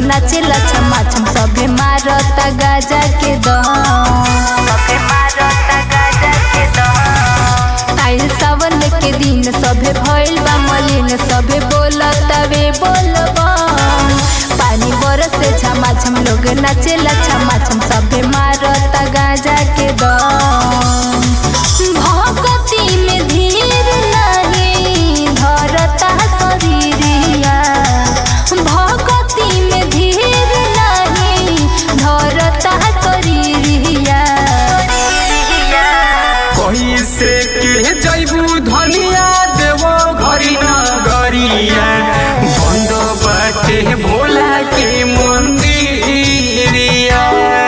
नाचे लछम छम सभे मारता गाजा के दम सभे मारता गाजा के दम आइल सावन के दिन सभे भइल बा मलिन सभे बोलता वे बोलबा पानी बरसे छमा छम लोग नाचे लछम छम सभे मारता गाजा के दम भगती में धीर नहीं धरता शरीरिया भगती में धीर नहीं धरता शरीरिया कैसे के जैबू धनिया देवो घरी नगरिया बंद बाटे भोला के मंदिरिया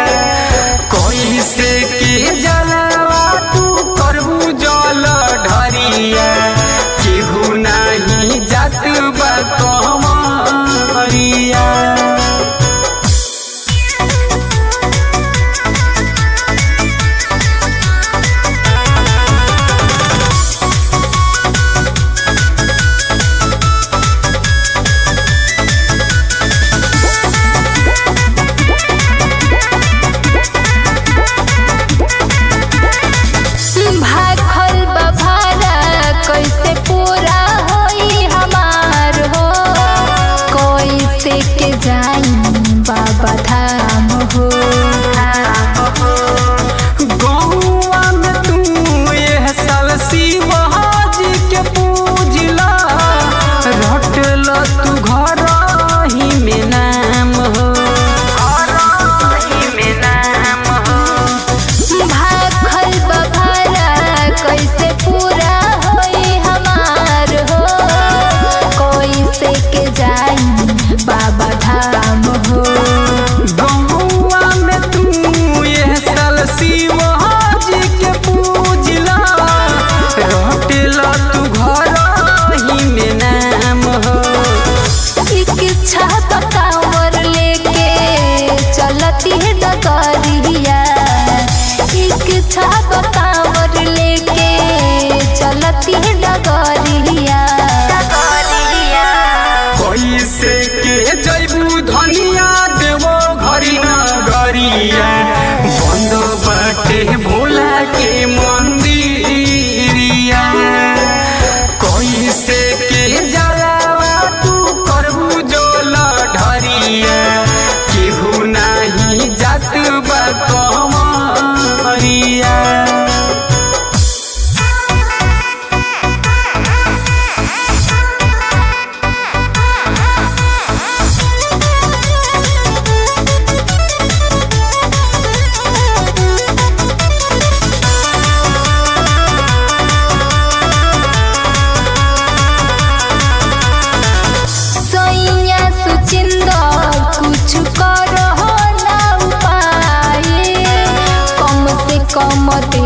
कैसे के जलवा तू करबू जल ढरिया केहू नाही जात बा कमरिया भाखल बभारा कैसे पूरा होई हमार हो कैसे के जाई बाबा धाम हो गौआ में तू यह साल शिवाजी के पूजला रटल तू घर ही में नाम हो में नाम हो भाखल बभारा कैसे पूरा होई हमार हो कैसे के जाई बाबा धाम हो गौआ में तू यह साल शिवाजी के पूजला रटल तू घर ही में नाम हो इच्छा बकावर लेके चलती है डगरिया इच्छा बकावर लेके चलती है डगरिया कैसे के जैबू धनिया देवो घरी नगरिया बंद बाटे भोला के मंदिरिया कैसे के जलावा तू करबू जोल ढरिया केहू नाही जात बा कमरिया सैया सुचिंदर कुछ करो ना उपाय कम से कम